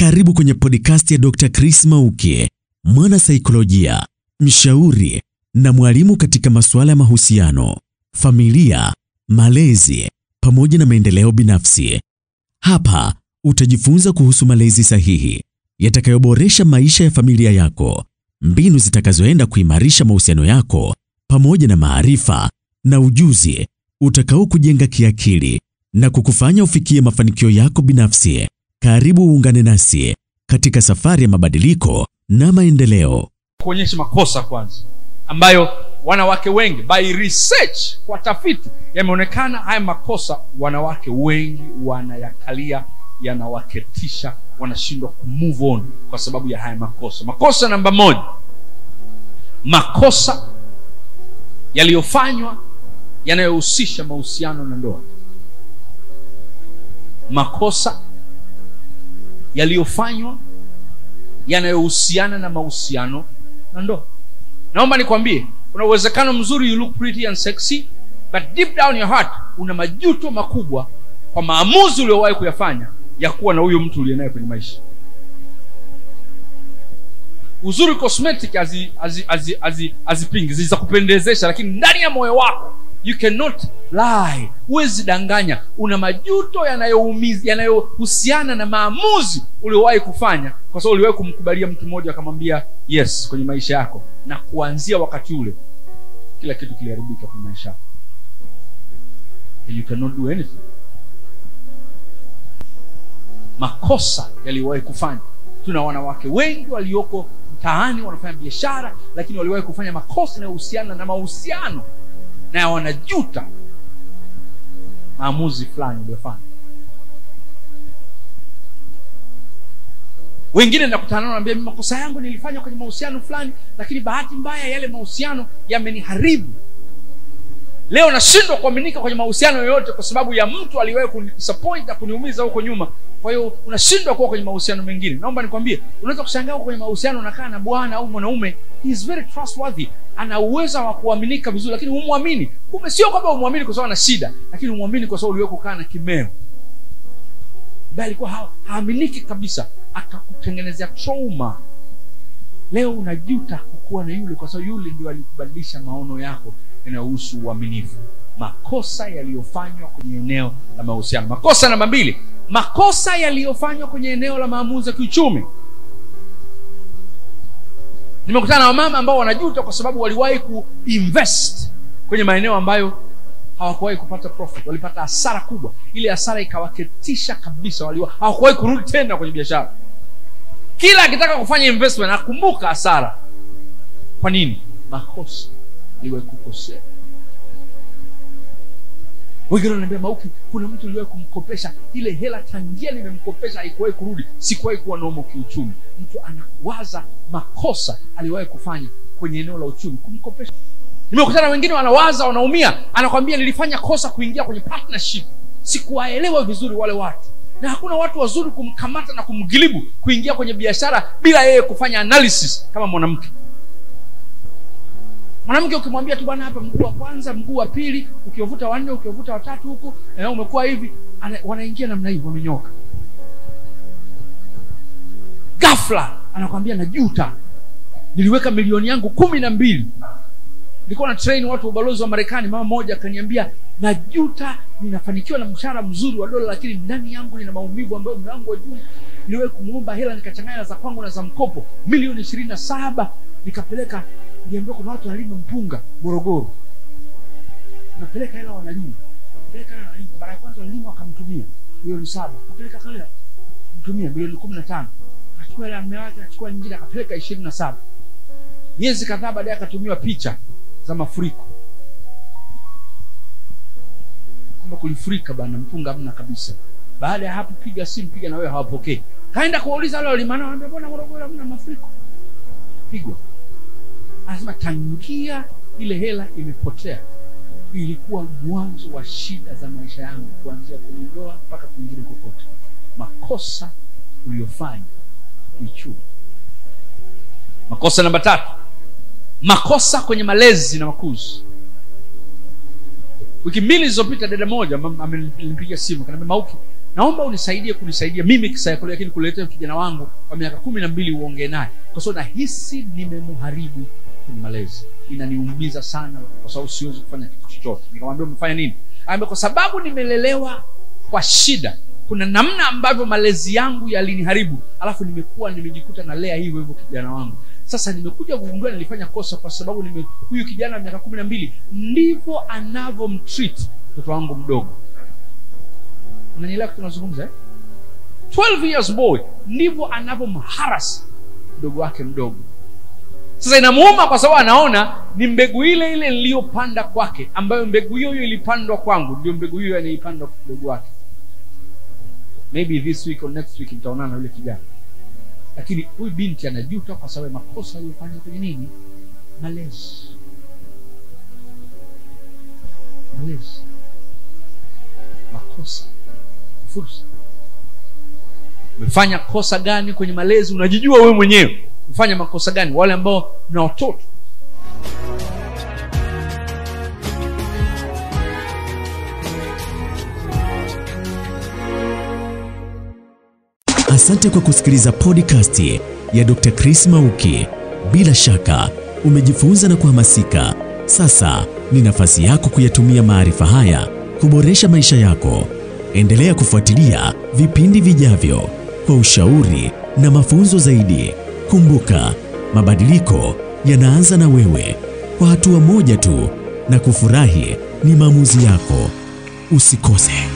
Karibu kwenye podcast ya Dr. Chris Mauki, mwana saikolojia, mshauri na mwalimu katika masuala ya mahusiano, familia, malezi pamoja na maendeleo binafsi. Hapa utajifunza kuhusu malezi sahihi yatakayoboresha maisha ya familia yako, mbinu zitakazoenda kuimarisha mahusiano yako pamoja na maarifa na ujuzi utakao kujenga kiakili na kukufanya ufikie mafanikio yako binafsi. Karibu uungane nasi katika safari ya mabadiliko na maendeleo. kuonyesha makosa kwanza ambayo wanawake wengi by research kwa tafiti yameonekana haya makosa wanawake wengi wanayakalia yanawaketisha wanashindwa kumove on kwa sababu ya haya makosa makosa namba moja makosa yaliyofanywa yanayohusisha mahusiano na ndoa makosa yaliyofanywa yanayohusiana na mahusiano na ndoa naomba nikwambie kuna uwezekano mzuri you look pretty and sexy but deep down your heart una majuto makubwa kwa maamuzi uliowahi kuyafanya ya kuwa na huyo mtu uliye naye kwenye maisha uzuri cosmetic hazi- hazi- hazi- hazi- hazipingi zitakupendezesha lakini ndani ya moyo wako you cannot lie huwezi danganya una majuto yanayoumiza yanayohusiana na maamuzi uliowahi kufanya kwa sababu uliwahi kumkubalia mtu mmoja akamwambia yes kwenye maisha yako na kuanzia wakati ule kila kitu kiliharibika kwenye maisha yako And you cannot do anything makosa yaliyowahi kufanya tuna wanawake wengi walioko mtaani wanafanya biashara lakini waliwahi kufanya makosa yanayohusiana na mahusiano na wanajuta maamuzi fulani waliofanya wengine nakutana nao naambia "Mimi makosa yangu nilifanya kwenye mahusiano fulani lakini bahati mbaya yale mahusiano yameniharibu leo nashindwa kuaminika kwenye mahusiano yoyote kwa sababu ya mtu aliwahi kunidisappoint na kuniumiza huko nyuma kwa hiyo unashindwa kuwa kwenye mahusiano mengine naomba nikwambie unaweza kushangaa uko kwenye mahusiano unakaa na bwana au mwanaume he is very trustworthy ana uwezo wa kuaminika vizuri lakini humwamini kumbe sio kwamba umwamini kwa sababu ana shida lakini umwamini kwa sababu uliwahi kukaa na kimeo ambaye alikuwa ha- haaminiki kabisa akakutengenezea trauma leo unajuta kukuwa na yule kwa sababu yule ndio alikubadilisha maono yako yanayohusu uaminifu makosa yaliyofanywa kwenye eneo la mahusiano makosa namba mbili makosa yaliyofanywa kwenye eneo la maamuzi ya kiuchumi nimekutana na wamama ambao wanajuta kwa sababu waliwahi kuinvest kwenye maeneo ambayo hawakuwahi kupata profit walipata hasara kubwa ile hasara ikawaketisha kabisa waliwa hawakuwahi kurudi tena kwenye biashara kila akitaka kufanya investment akumbuka hasara kwa nini makosa aliwahi kukosea wengine wananiambia mauki kuna mtu uliwahi kumkopesha ile hela tangia nimemkopesha haikuwahi kurudi sikuwahi kuwa nomo kiuchumi mtu anawaza makosa aliwahi kufanya kwenye eneo la uchumi kumkopesha nimekutana na wengine wanawaza wanaumia anakwambia nilifanya kosa kuingia kwenye partnership sikuwaelewa vizuri wale watu na hakuna watu wazuri kumkamata na kumgilibu kuingia kwenye biashara bila yeye kufanya analysis kama mwanamke mwanamke ukimwambia tu bwana hapa mguu wa kwanza mguu wa pili ukiwavuta wanne ukiwavuta watatu huku eh, umekuwa hivi ana, wanaingia namna hii wamenyoka ghafla anakwambia najuta niliweka milioni yangu kumi na mbili nilikuwa na train watu wa ubalozi wa marekani mama moja akaniambia najuta ninafanikiwa na mshahara mzuri wa dola lakini ndani yangu nina maumivu ambayo mlango wa juu niliwahi kumwomba hela nikachanganya na za kwangu na za mkopo milioni ishirini na saba nikapeleka niliambiwa kuna watu wanalima mpunga morogoro napeleka hela wanalima peleka hela wanalima mara ya kwanza walilima wakamtumia milioni saba kapeleka hela mtumia milioni kumi na tano akachukua hela ya mme wake akachukua nyingine akapeleka ishirini na saba miezi kadhaa baadaye akatumiwa picha za mafuriko kwamba kulifurika bana mpunga hamna kabisa baada ya hapo piga simu piga na wewe hawapokei kaenda kuwauliza wale walimana wanaambia mbona morogoro hamna mafuriko pigwa anasema tangia ile hela imepotea ilikuwa mwanzo wa shida za maisha yangu kuanzia kwenye ndoa mpaka kwingine kokote makosa uliyofanya kiuchumi makosa namba tatu makosa kwenye malezi na makuzi wiki mbili zilizopita dada moja am- amenipigia simu kanaambia mauki naomba unisaidie kunisaidia mimi kisaikolojia lakini kuletea kijana wangu wa miaka kumi na mbili uongee naye kwa sababu nahisi nimemharibu kwenye malezi inaniumiza sana kwa sababu siwezi kufanya kitu chochote nikamwambia umefanya nini Akaambia, kwa sababu nimelelewa kwa shida kuna namna ambavyo malezi yangu yaliniharibu alafu nimekuwa nimejikuta nalea hivyo hivyo kijana wangu sasa nimekuja kugundua nilifanya kosa kwa sababu nime, huyu kijana wa miaka kumi na mbili ndivyo anavyomtreat mtoto wangu mdogo unanielewa kitu nazungumza eh? 12 years boy ndivyo anavyomharas mdogo wake mdogo sasa inamuuma kwa sababu anaona ni mbegu ile ile niliyopanda kwake ambayo mbegu hiyo hiyo ilipandwa kwangu ndio mbegu hiyo anaipanda kwa mdogo wake maybe this week or next week nitaonana na yule kijana lakini huyu binti anajuta kwa sababu ya makosa aliyofanya kwenye nini malezi malezi makosa fursa umefanya kosa gani kwenye malezi unajijua wewe mwenyewe umefanya makosa gani wale ambao na watoto Asante kwa kusikiliza podcast ya Dr. Chris Mauki. Bila shaka umejifunza na kuhamasika. Sasa ni nafasi yako kuyatumia maarifa haya kuboresha maisha yako. Endelea kufuatilia vipindi vijavyo kwa ushauri na mafunzo zaidi. Kumbuka, mabadiliko yanaanza na wewe, kwa hatua moja tu, na kufurahi ni maamuzi yako. Usikose.